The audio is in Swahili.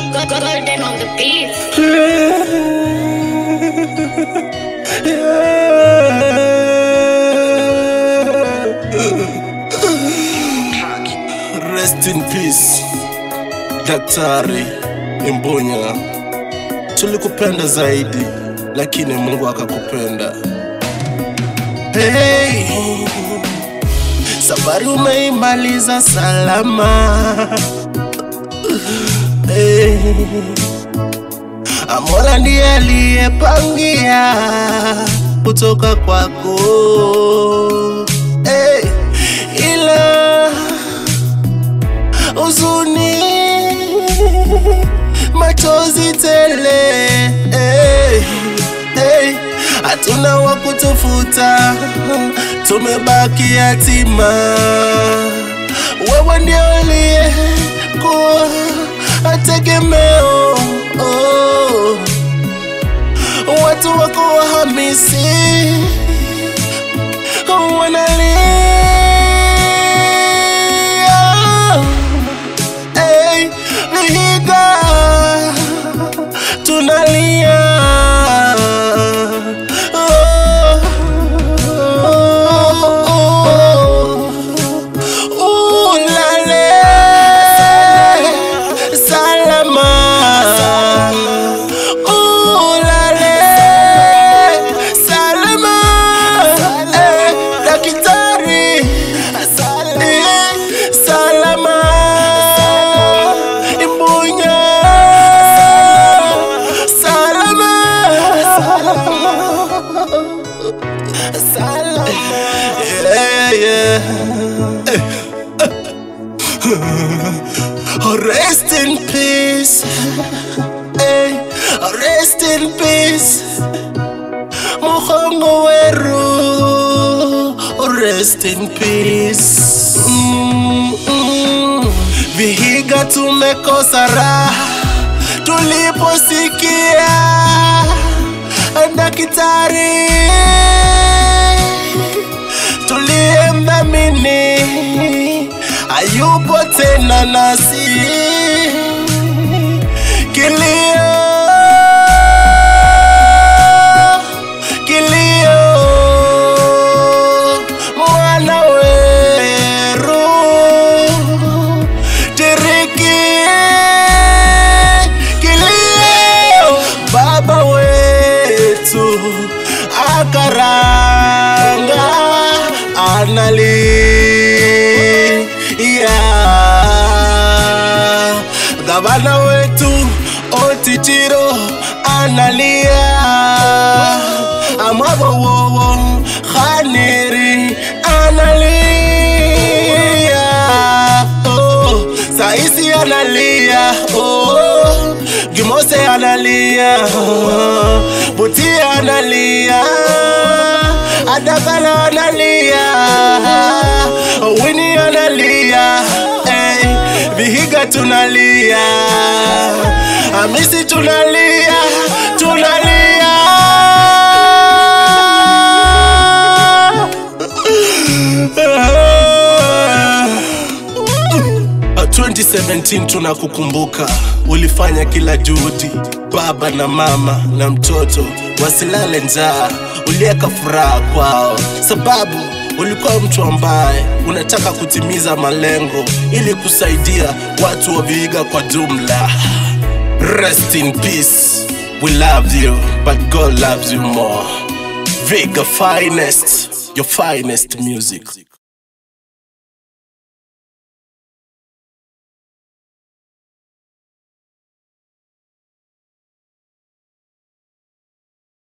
Golden on the beat. Rest in peace Daktari Imbunya, tulikupenda zaidi, lakini Mungu akakupenda. Hey, safari umeimaliza salama. Hey, Mola ndiye aliyepangia kutoka kwako. Hey, ila huzuni, machozi tele, hey, hey, hatuna wa kutufuta, tumebaki yatima. Wewe ndio uliyekuwa tegemeo, oh. watu wako wahamisi wanalia Hey, Vihiga tunalia Oh, oh, oh. Ulale salama Ulale salama Eh, Daktari Eh, salama Imbunya salama Yeah, yeah. Oh, Rest in peace. Hey, oh, rest in peace. Muhongo weru. Oh, Rest in peace. Mm, mm. Vihiga tumekosa raha tuliposikia daktari tuliyemdhamini hayupo tena nasi. Kilio, kilio, mwana weru tiriki, kilio, baba wetu akaranga analia, gavana wetu Otitiro analia, amabowowo Khaneri analia, oh, Saisi analia, oh, Gimose analia, oh, Buti analia, Adakala analia, Winnie analia, hey, Vihiga tunalia, Hamisi tunalia, tunalia. Uh, 2017 tunakukumbuka, ulifanya kila juhudi, baba na mama na mtoto wasilale njaa, uliweka furaha kwao, sababu ulikuwa mtu ambaye unataka kutimiza malengo ili kusaidia watu wa Vihiga kwa jumla. Rest in peace. We love you, but God loves you more. Viga finest, your finest music.